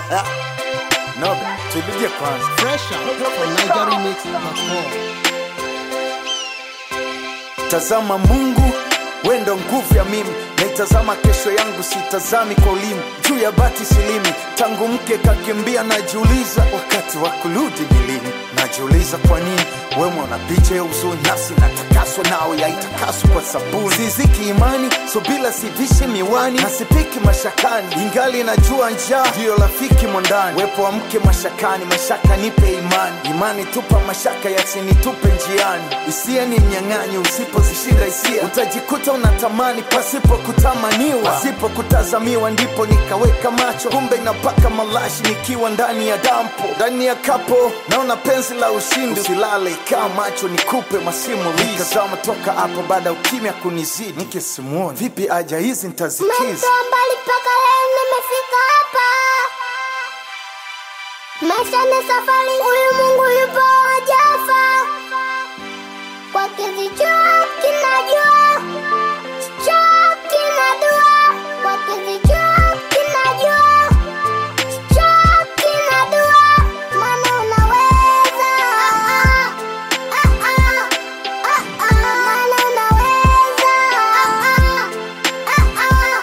no, turudie kwanza. Fresh out from NigeriMix.com. Tazama Mungu, we ndo nguvu ya mimi, naitazama kesho yangu, sitazami kwa ulimi. Juu ya bati silimi, tangu mke kakimbia, najiuliza wakati wa kurudi ni lini. Najiuliza kwa nini wema una picha ya uzuni, nafsi natakaswa nawe yaitakaswa kwa sabuni. Siziki imani, so bila sivishi miwani, nasipiki mashakani, ingali najua njaa ndiyo rafiki mwandani. Wepo wa mke mashakani, mashaka nipe imani, imani tupa mashaka yasinitupe njiani. Hisia ni mnyang'anyi, usipozishinda hisia utajikuta unatamani pasipo kutamaniwa, pasipo kutazamiwa, ndipo nikaweka macho, kumbe napaka malashi nikiwa ndani ya dampo, ndani ya kapo naona penzi la ushindi. Usilale, kaa macho, nikupe masimulizi. Nikazama toka hapo baada ya ukimya kunizidi, nikisimuoni vipi aja hizi nitazikiza Umetoa mbali mpaka leo nimefika hapa. Maisha ni safari, huyu Mungu yupo hajafa. Kwake zichwa kinajua, cho kinadua. Kwake zichwa kinajua, cho kinadua. Maana unaweza, ah, ah, ah, ah, ah. Maana unaweza, ah, ah.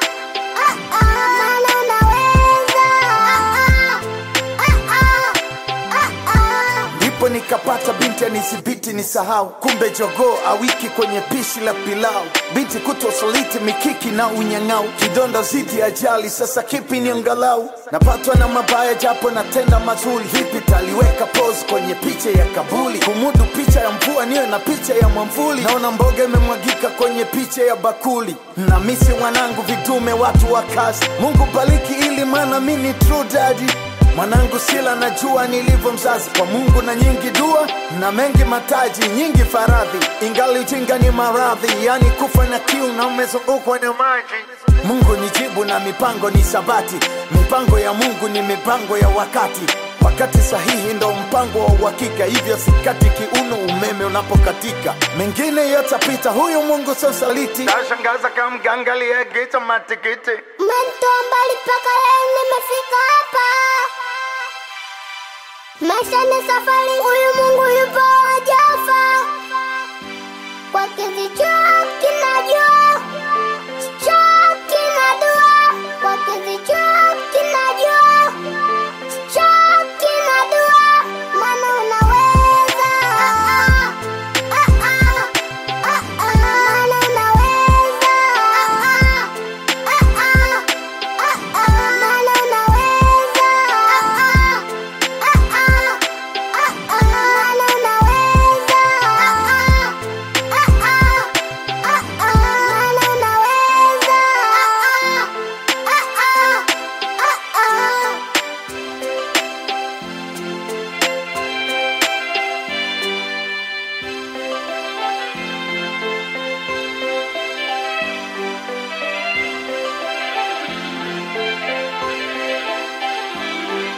ndipo nikapata binti anisibiti ni sahau kumbe jogoo awiki kwenye pishi la pilau binti kutosaliti mikiki na unyang'au kidonda zidi ajali sasa kipi ni angalau napatwa na mabaya japo natenda mazuri vipi taliweka pose kwenye picha ya kabuli kumudu picha ya mvua niyo na picha ya mwamvuli naona mboga imemwagika kwenye picha ya bakuli na misi wanangu vitume watu wa kazi mungu bariki ili maana mi ni true daddy Mwanangu sila najua nilivyo mzazi kwa Mungu na nyingi dua na mengi mataji nyingi faradhi, ingali ujinga ni maradhi, yani kufa na kiu na umezungukwa na maji. Mungu ni jibu na mipango ni sabati, mipango ya Mungu ni mipango ya wakati. Wakati sahihi ndo mpango wa uhakika, hivyo sikati kiuno umeme unapokatika. Mengine yatapita, huyu Mungu sio saliti. Tashangaza kama mganga aliyeagiza matikiti. Umetoa mbali mpaka leo nimefika hapa. Maisha ni safari, huyu Mungu yupo hajafa. Kwake zichwa kinajua, cho kinadua. Kwake zichwa kinajua, cho kinadua. Maana unaweza, ah, ah, ah, ah, ah. Maana unaweza, ah, ah, ah, ah. Maana unaweza, ah,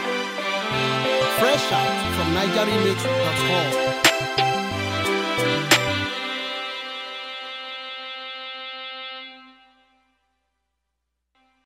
Fresh out from NigeriMix.com.